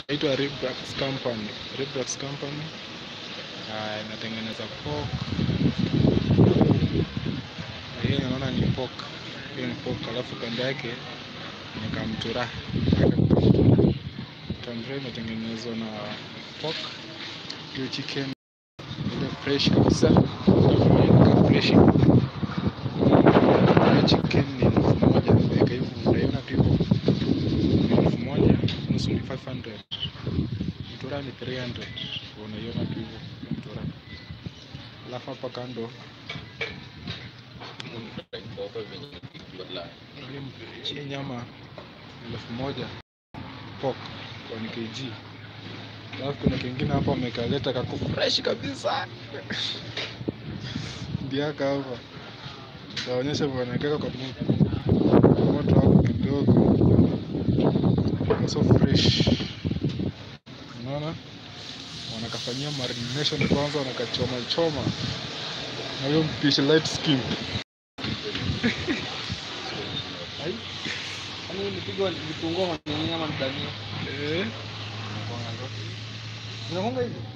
inaitwa Ribrax Company. Ribrax Company Ah, inatengeneza pork. Hii naona ni pork. Hiyo ni pork, alafu kando yake ni kamtura. Kamtura imetengenezwa na pork. Hiyo chicken ile fresh kabisa. Inakaa fresh. Hiyo chicken ni elfu moja. Weka hivyo, unaiona tu hivyo. Ni elfu moja, nusu ni 500. Mtura ni 300. Unaiona tu hivyo mtura. Alafu hapa kando hii nyama elfu moja pork 1 kg. Alafu kuna kingine hapa wamekaleta kako fresh kabisa. Ndiaka hapa. Taonyesha wanaweka kwa moto. Kwa moto hapo kidogo. So fresh. Unaona? Wanakafanyia marination kwanza wanakachoma choma. Na hiyo mpishi light skin. Yaani nipigwa vitunguu ama nini ama ni dania? Eh, Zinakuanga hivi?